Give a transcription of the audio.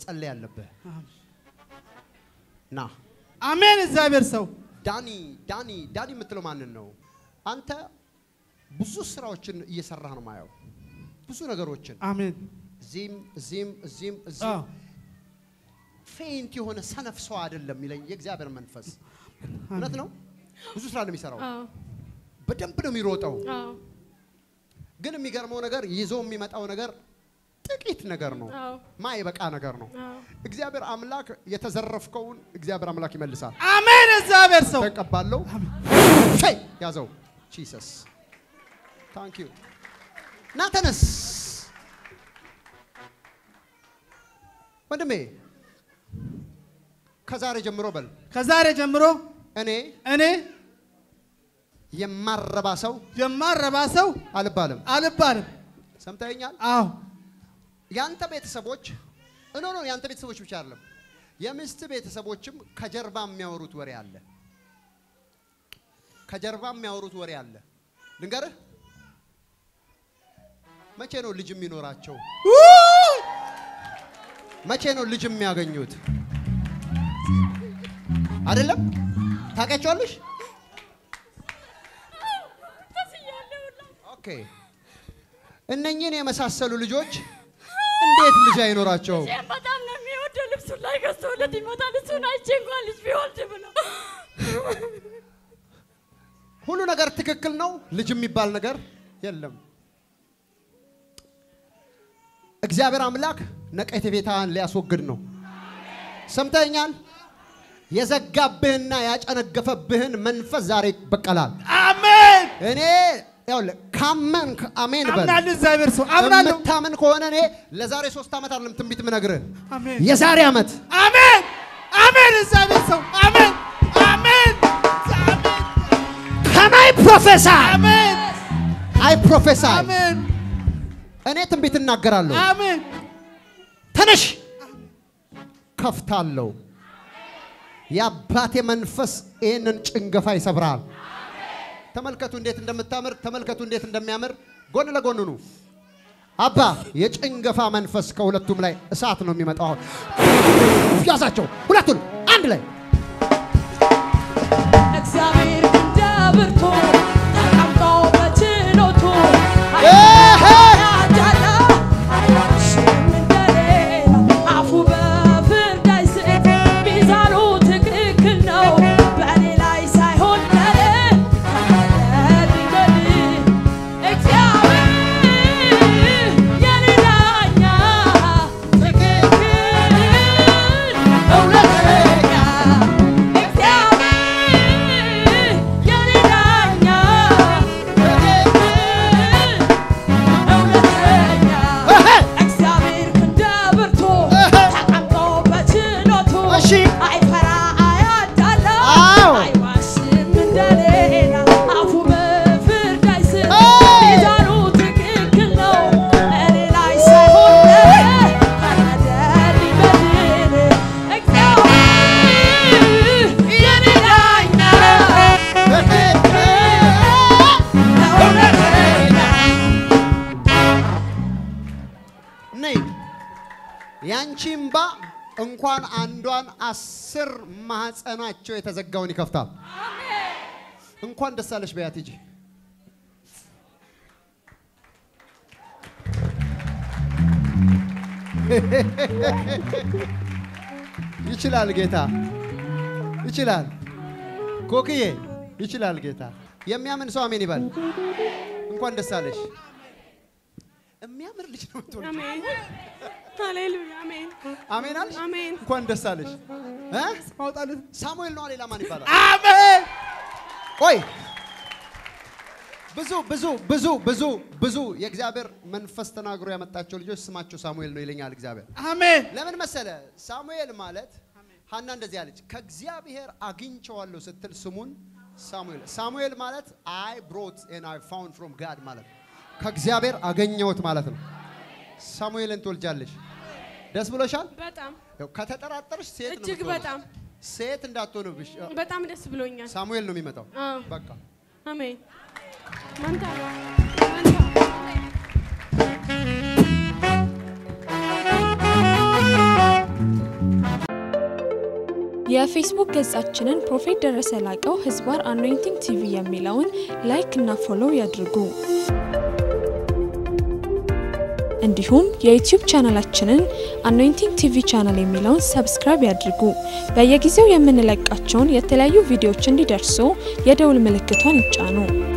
መጸለይ አለብህ። ና አሜን። እግዚአብሔር ሰው ዳኒ ዳኒ ዳኒ የምትለው ማንን ነው? አንተ ብዙ ስራዎችን እየሰራህ ነው ማየው፣ ብዙ ነገሮችን አሜን። እዚህም እዚህም እዚህም አዎ እዚህም ፌንት የሆነ ሰነፍ ሰው አይደለም ይለኝ የእግዚአብሔር መንፈስ። እውነት ነው። ብዙ ስራ ነው የሚሰራው፣ አዎ በደንብ ነው የሚሮጠው። አዎ ግን የሚገርመው ነገር ይዞ የሚመጣው ነገር ጥቂት ነገር ነው፣ አዎ ማይበቃ ነገር ነው። አዎ እግዚአብሔር አምላክ የተዘረፍከውን እግዚአብሔር አምላክ ይመልሳል። አሜን። እግዚአብሔር ሰው ተቀባለው ሸይ ያዘው ጂሰስ ታንክ ዩ ና ተነስ ወንድሜ ከዛሬ ጀምሮ በል ከዛሬ ጀምሮ እኔ እኔ የማረባ ሰው የማረባ ሰው አልባልም አልባልም። ሰምተኛል አዎ ያንተ ቤተሰቦች እኖ ነው ያንተ ቤተሰቦች ብቻ አይደለም የሚስት ቤተሰቦችም ከጀርባ የሚያወሩት ወሬ አለ ከጀርባ የሚያወሩት ወሬ አለ ልንገርህ መቼ ነው ልጅ የሚኖራቸው መቼ ነው ልጅ የሚያገኙት አይደለም ታውቂያቸዋለሽ ኦኬ እነኚህን የመሳሰሉ ልጆች እንዴት ልጅ አይኖራቸውም ይህም በጣም ነው የሚወደው። ልብሱን ላይ ገዝቶለት ይመጣል። እሱን አይቼ እንኳን ልጅ ቢወልድ ብለው ሁሉ ነገር ትክክል ነው። ልጅ የሚባል ነገር የለም። እግዚአብሔር አምላክ ነቀፌታህን ሊያስወግድ ነው። ሰምተኛል። የዘጋብህና ያጨነገፈብህን መንፈስ ዛሬ ይበቀላል። አሜን። እኔ ይኸውልህ ካመንክ አሜን በል። አምናለሁ። እግዚአብሔር ሰው አምናለሁ። የምታምን ከሆነ እኔ ለዛሬ ሶስት ዓመት አይደለም ትንቢት ምነግርህ አሜን። የዛሬ ዓመት አሜን። አሜን። እግዚአብሔር ሰው አሜን። አሜን። ከናይ ፕሮፌሰር አሜን። አይ ፕሮፌሰር አሜን። እኔ ትንቢት እናገራለሁ። አሜን። ተነሽ ከፍታለሁ። የአባቴ መንፈስ ይህንን ጭንገፋ ይሰብራል። ተመልከቱ እንዴት እንደምታምር፣ ተመልከቱ እንዴት እንደሚያምር። ጎን ለጎን ኑ። አባ የጭንገፋ መንፈስ ከሁለቱም ላይ እሳት ነው የሚመጣው። አሁን ያዛቸው ሁለቱን አንድ ላይ እግዚአብሔር እንደ ብርቱ ተቀምጦ በችሎቱ ኤሄ! ያዳላ አይዋሽም እንደሌላ አፉ በፍርድ አይስት ሚዛኑ ትክክል ነው በእኔ ላይ ሳይሆን ለኔ ተፈረድ ይበል እግዚአብሔር የኔ ዳኛ ትክክል እውነተኛ እግዚአብሔር የኔ ዳኛ ትክክል እውነተኛ እህ! እግዚአብሔር እንደ ብርቱ እህ! ተቀምጦ በችሎቱ እሺ። አይፈራ አያዳላ አዎ። አይዋሽም እንደሌላ አፉ በፍርድ አይስት አይ! ሚዛኑ ትክክል ነው እኔ ላይ ሳይሆን ለኔ ፈረደ ሊበድል እግዚአብሔር የኔ ዳኛ እውነተኛ ነይ ያንቺ እምባ እንኳን አንዷን አስር ማህፀናቸው የተዘጋውን ይከፍታል። እንኳን ደስ አለሽ በያት ሂጂ። ይችላል ጌታ ይችላል። ኮክዬ ይችላል ጌታ። የሚያምን ሰው አሜን ይበል። እንኳን ደስ አለሽ። የሚያምር ልጅ ነው የምትወልጂው። አሜን ሃሌሉያ አሜን አሜን አልሽ? አሜን እንኳን ደስ አለሽ። እ? ማውጣለት ሳሙኤል ነው ሌላ ማን ይባላል? አሜን። ቆይ ብዙ ብዙ ብዙ ብዙ ብዙ የእግዚአብሔር መንፈስ ተናግሮ ያመጣቸው ልጆች ስማቸው ሳሙኤል ነው ይለኛል እግዚአብሔር። አሜን። ለምን መሰለ? ሳሙኤል ማለት ሀና እንደዚህ አለች፣ ከእግዚአብሔር አግኝቸዋለሁ ስትል ስሙን ሳሙኤል። ሳሙኤል ማለት አይ ብሮት ኤንድ አይ ፋውንድ ፍሮም ጋድ ማለት ነው። ከእግዚአብሔር አገኘሁት ማለት ነው። ሳሙኤልን ትወልጃለሽ። ደስ ብሎሻል? በጣም ያው ከተጠራጠርሽ ሴት ነው እጅግ የምትሆነው። በጣም ሴት እንዳትሆንብሽ በጣም ደስ ብሎኛል ሳሙኤል ነው የሚመጣው። አዎ በቃ አሜን መንታ መንታ የፌስቡክ ገጻችንን ፕሮፌት ደረሰ ላቀው ህዝባር አኖይንቲንግ ቲቪ የሚለውን ላይክ እና ፎሎው ያድርጉ። እንዲሁም የዩቲዩብ ቻናላችንን አኖይንቲንግ ቲቪ ቻናል የሚለውን ሰብስክራይብ ያድርጉ። በየጊዜው የምንለቃቸውን የተለያዩ ቪዲዮዎች እንዲደርሱ የደውል ምልክቷን ይጫኑ።